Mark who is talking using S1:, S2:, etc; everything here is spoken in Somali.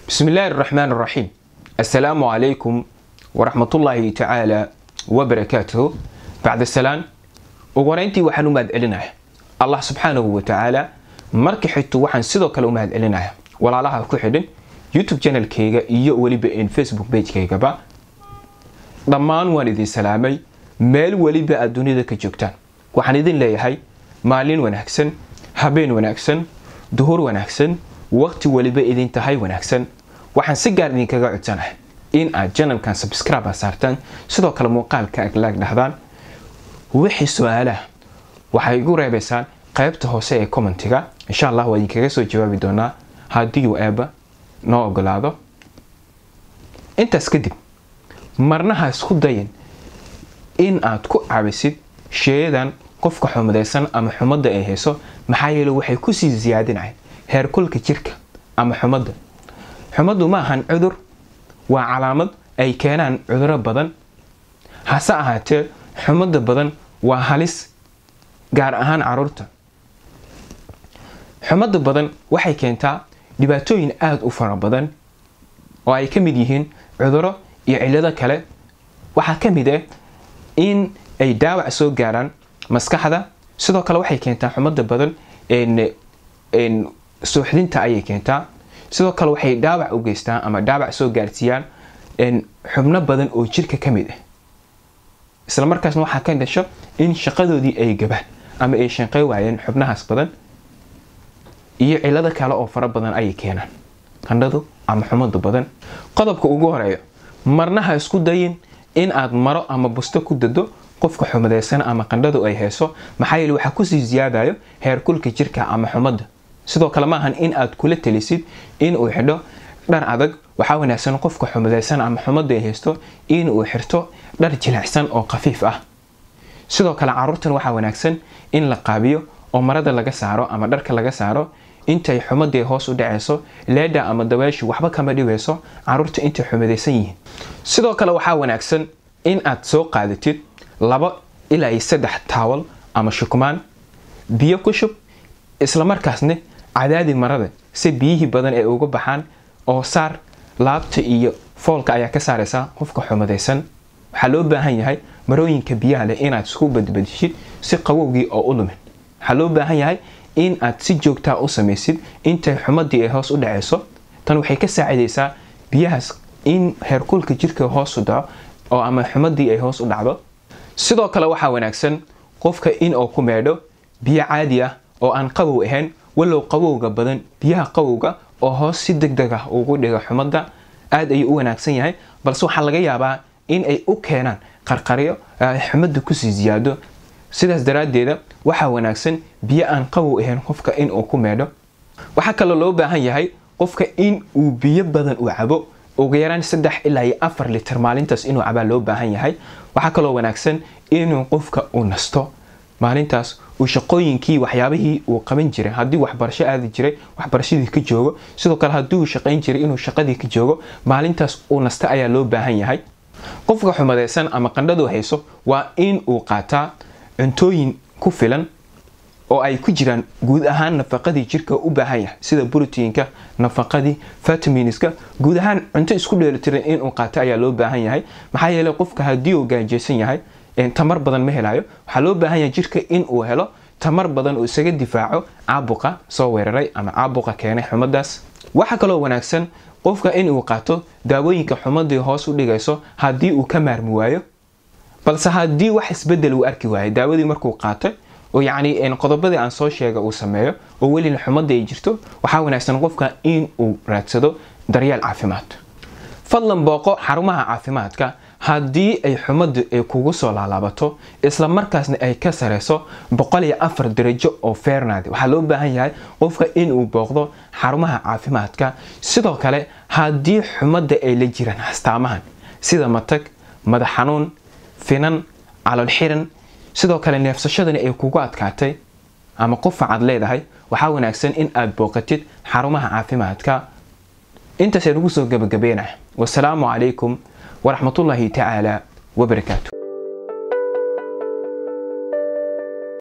S1: بسم الله الرحمن الرحيم السلام عليكم ورحمة الله تعالى وبركاته بعد السلام ugoreyntii waxaan u mahad celinaya allah subxaanahu wa tacaala marka xigto waxaan sidoo kale u mahad celinaya walaalaha ku xidhan youtube channelkayga iyo weliba facebook bagekaygaba dhammaan waan idin salaamay meel weliba aad dunida ka joogtaan waxaan idin leeyahay maalin wanaagsan habeen wanaagsan duhur wanaagsan waqti weliba idin tahay wanaagsan waxaan si gaar idinkaga codsanahay in aad janalkan subscribe saartaan sidoo kale muuqaalka aglaag dhahdaan wixii su-aalaha waxay igu reebaysaan qaybta hoose ee commentiga insha allah waa idinkaga soo jawaabi doonaa haddii uu eeba noo ogolaado intaas kadib marnaha isku dayin in aad ku caabisid sheeyadan qofka xumadaysan ama xumadda ay hayso maxaa yeele waxay kusii siyaadinayan heerkulka jirka ama xumadda xumaddu ma ahan cudur waa calaamad ay keenaan cuduro badan hase ahaatee xumadda badan waa halis gaar ahaan caruurta xumadda badan waxay keentaa dhibaatooyin aada u fara badan oo ay ka mid yihiin cuduro iyo cillado kale waxaa ka mid ah in ay daawac soo gaaraan maskaxda sidoo kale waxay keentaa xumadda badan suuxdinta ayay keentaa sidoo kale waxay dhaawac u geystaan ama dhaawac soo gaarsiiyaan xubno badan oo jirka ka mid ah isla markaasna waxaa ka dhasho in shaqadoodii ay gabaan ama ay shanqey waayeen xubnahaas badan iyo cillado kale oo fara badan ayay keenaan qandhadu ama xumadu badan qodobka ugu horeeyo marnaha isku dayin in aad maro ama busto ku dado qofka xumadaysan ama qandhadu ay hayso maxaa yeele waxaa kusii siyaadayo heerkulka jirka ama xumadda sidoo kale maahan in aad kula talisid in uu xidho dhar adag waxaa wanaagsan qofka xumadaysan ama xumadda ay haysto in uu xirto dhar jilicsan oo khafiif ah sidoo kale caruurtan waxaa wanaagsan in la qaabiyo oo marada laga saaro ama dharka laga saaro intay xumadii hoos u dhacayso leedha ama dabeeshu waxba kama dhibayso caruurta intay xumadaysan yihiin sidoo kale waxaa wanaagsan in aad soo qaadatid laba ilaa iyo saddex taawal ama shukmaan biyo ku shub islamarkaasna cadaadi marada si biyihii badan ay uga baxaan oo saar laabta iyo foolka ayaa ka saaraysaa qofka xumadaysan waxaa loo baahan yahay marooyinka biyaha leh inaad isku badbadishid si qawowgii oo u lumin waxaa loo baahan yahay in aad si joogtaa u samaysid intay xumadii ay hoos u dhacayso tan waxay ka saacidaysaa biyahaas in heerkulka jirka hoos u dhaco oo ama xumadii ay hoos u dhacdo sidoo kale waxaa wanaagsan qofka in uu ku meedho biyo caadi ah oo aan qabow ahayn walow qabowga badan biyaha qabowga oo hoos si deg deg ah ugu dhiga xumadda aada ayuu u wanaagsan yahay balse waxaa laga yaabaa in ay u keenaan qarqaryo ay xumadda kusii siyaado sidaas daraaddeeda waxaa wanaagsan biyo aan qabow ahayn qofka in uu ku meedho waxaa kaloo loo baahan yahay qofka in uu biyo badan uu cabo ugu yaraan saddex ilaa iyo afar litir maalintaas inuu cabaa loo baahan yahay waxaa kaloo wanaagsan inuu qofka uu nasto maalintaas uu shaqooyinkii waxyaabihii uu qaban jiray haddii waxbarasho aadi jiray waxbarashadii ka joogo sidoo kale haddii uu shaqayn jiray inuu shaqadii ka joogo maalintaas uu nasta ayaa loo baahan yahay qofka xumadaysan ama qandhadu hayso waa in uu qaataa cuntooyin ku filan oo ay ku jiraan guud ahaan nafaqadii jirka u baahan yahay sida brotiinka nafaqadii vitaminska guud ahaan cunto isku dheelitiran inuu qaato ayaa loo baahan yahay maxaa yeele qofka haddii uu gaajeysan yahay tamar badan ma helayo waxaa loo baahan yahay jirka in uu helo tamar badan uu isaga difaaco caabuqa soo weeraray ama caabuqa keenay xumadaas waxaa kaloo wanaagsan qofka in uu qaato daawooyinka xumadii hoos u dhigayso haddii uu ka maarmi waayo balse haddii wax isbedel uu arki waayo daawadii markuu qaatay oo yacni qodobadii aan soo sheega uu sameeyo oo welina xumadda ay jirto waxaa wanaagsan qofka in uu raadsado daryeel caafimaad fadlan booqo xarumaha caafimaadka haddii ay xumaddu ay kugu soo laalaabato isla markaasna ay ka sareyso boqol iyo afar darajo oo feernaadi waxaa loo baahan yahay qofka inuu booqdo xarumaha caafimaadka sidoo kale haddii xumadda ay la jiraan astaamahan sida matag madax xanuun finan calool xiran sidoo kale neefsashadani ay kugu adkaatay ama qufacaad leedahay waxaa wanaagsan in aad booqatid xarumaha caafimaadka intaasaan ugu soo gabagabeynaya wasalaamu calaykum waraxmatullaahi tacaala wabarakaatu